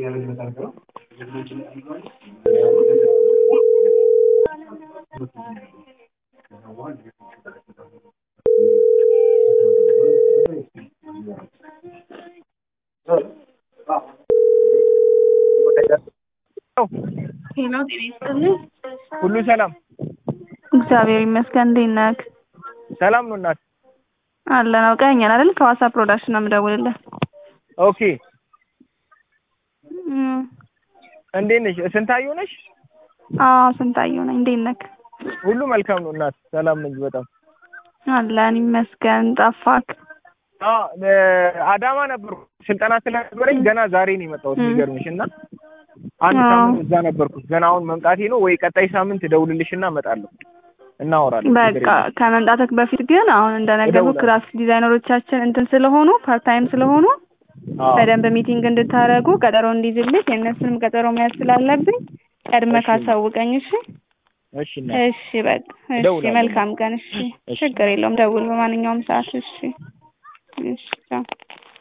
ሄሎ ጤና ይስጥልኝ። ሁሉ ሰላም እግዚአብሔር ይመስገን። እንዴት ነህ? ሰላም ነው እናት። አለን አውቀኸኛል አይደል? ከዋሳ ፕሮዳክሽን ነው የምደውልልህ። ኦኬ እም፣ እንዴት ነሽ? ስንታየሁ ነሽ? አዎ ስንታየሁ ነኝ። እንዴት ነህ? ሁሉ መልካም ነው እናት። ሰላም ነኝ በጣም አለን ይመስገን። ጠፋክ? አዎ አዳማ ነበርኩ ስልጠና ስለነበረኝ ገና ዛሬ ነው የመጣሁት። የሚገርምሽ እና አንድ አዎ። ሳምንት እዛ ነበርኩት። ገና አሁን መምጣቴ ነው። ወይ ቀጣይ ሳምንት እደውልልሽና እመጣለሁ፣ እናወራለን። ችግር በቃ የለም። ከመምጣትህ በፊት ግን አሁን እንደነገርኩህ እደውላለሁ። ክራፍት ዲዛይነሮቻችን እንትን ስለሆኑ ፓርታይም ስለሆኑ አዎ በደንብ ሚቲንግ እንድታደርጉ ቀጠሮ እንዲይዝልህ የእነሱንም ቀጠሮ መያዝ ስላለብኝ ቀድመህ እሺ። ካሳውቀኝ። እሺ እሺ እናት። እሺ በቃ እሺ፣ እደውላለሁ። መልካም ቀን። እሺ እሺ። ችግር የለውም ደውል በማንኛውም ሰዓት። እሺ እሺ ቻው።